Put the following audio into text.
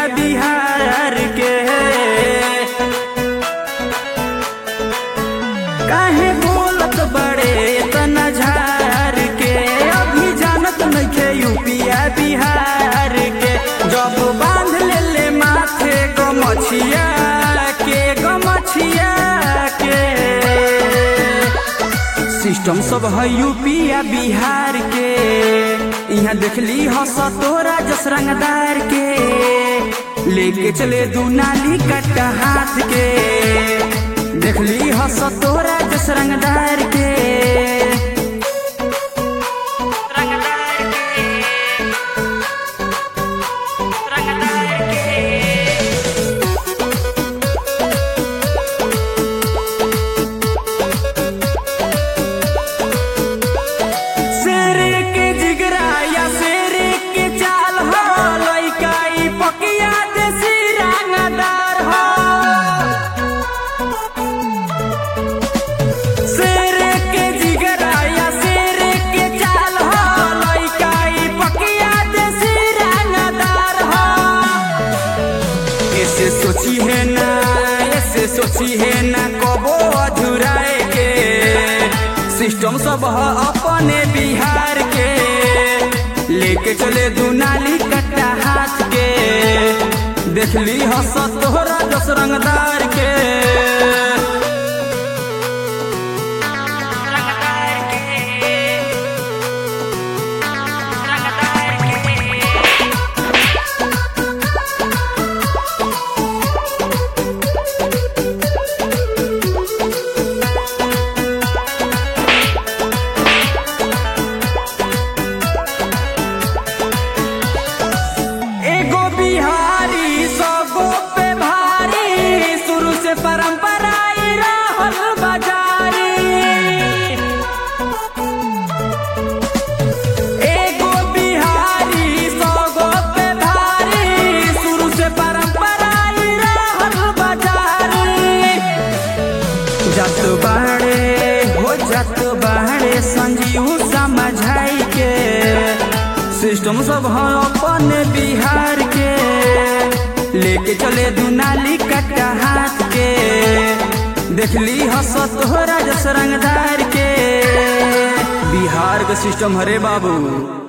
बिहार के काहे बोलत बड़े तना झार के अभी जानत नइखे यूपिया बिहार के जब बांध ले ले माथे गमछिया के गमछिया के सिस्टम सब है यूपिया बिहार के यहाँ देखली हस तोरा जस रंगदार के लेके चले दू नाली कट्टा हाथ के देखली हस तोरा जस रंगदार के रंगदार के रंगदार के शेर के जिगरा या शेर के चाल हो लइका ई पकिया देसी रंगदार हो शेर के जिगरा या शेर के चाल हो लइका ई पकिया देसी रंगदार हो ऐसे सोची है ना ऐसे सोची है ना कबो अधूराए के सिस्टम सब है अपने बिहार के लेके चले दुनाली कट्टा हाथ के देखली हस तोहरा दस रंगदार के रंगदार के रंगदार के एगो बिहारी सगो पे भारी शुरू से परंपरा ई रहल बाजारी एगो बिहारी सगो पे भारी शुरू से परंपरा ई रहल बाजारी जत बाड़े हो जत बाड़े संजीव समझाई के सिस्टम सब है अपन बिहार के लेके चले दुनाली कट्टा हाथ के देखली हस तोहरा जस रंगदार के बिहार के सिस्टम हरे बाबू